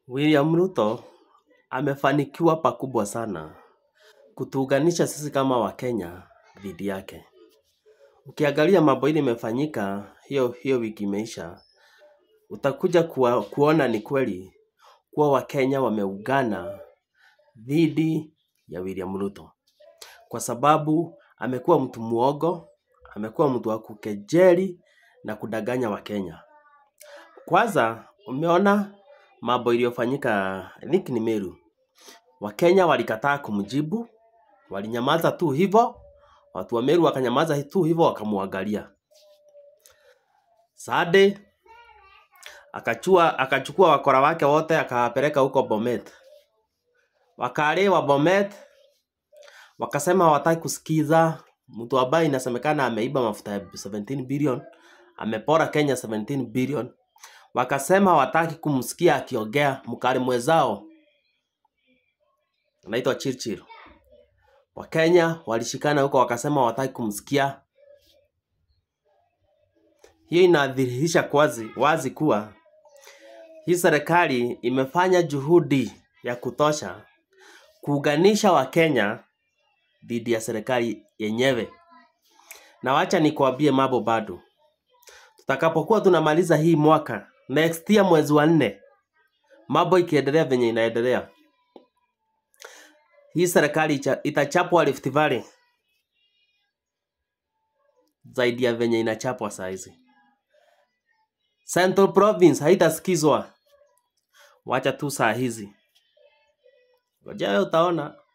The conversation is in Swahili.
William Ruto amefanikiwa pakubwa sana kutuunganisha sisi kama Wakenya dhidi yake. Ukiangalia mambo ile imefanyika hiyo hiyo wiki imeisha, utakuja kuwa, kuona ni kweli kuwa Wakenya wameungana dhidi ya William Ruto, kwa sababu amekuwa mtu muogo, amekuwa mtu wa kukejeli na kudanganya Wakenya. Kwanza umeona mambo iliyofanyika I think ni Meru. Wakenya walikataa kumjibu, walinyamaza tu hivyo, watu wa Meru wakanyamaza tu hivyo wakamwangalia. Sade akachua akachukua wakora wake wote akawapeleka huko Bomet. Wakaalewa Bomet, wakasema hawataki kusikiza mtu ambaye inasemekana ameiba mafuta ya 17 billion, amepora Kenya 17 billion. Wakasema hawataki kumsikia akiongea mkali mwezao anaitwa Chirchir. Wakenya walishikana huko wakasema hawataki kumsikia. Hiyo inadhihirisha wazi, wazi kuwa hii serikali imefanya juhudi ya kutosha kuunganisha Wakenya dhidi ya serikali yenyewe. Na wacha nikwambie mambo bado, tutakapokuwa tunamaliza hii mwaka next year mwezi wa nne, mambo ikiendelea venye inaendelea, hii serikali icha- itachapwa Rift Valley zaidi ya venye inachapwa saa hizi. Central Province haitasikizwa, wacha tu saa hizi, ngoja wewe utaona.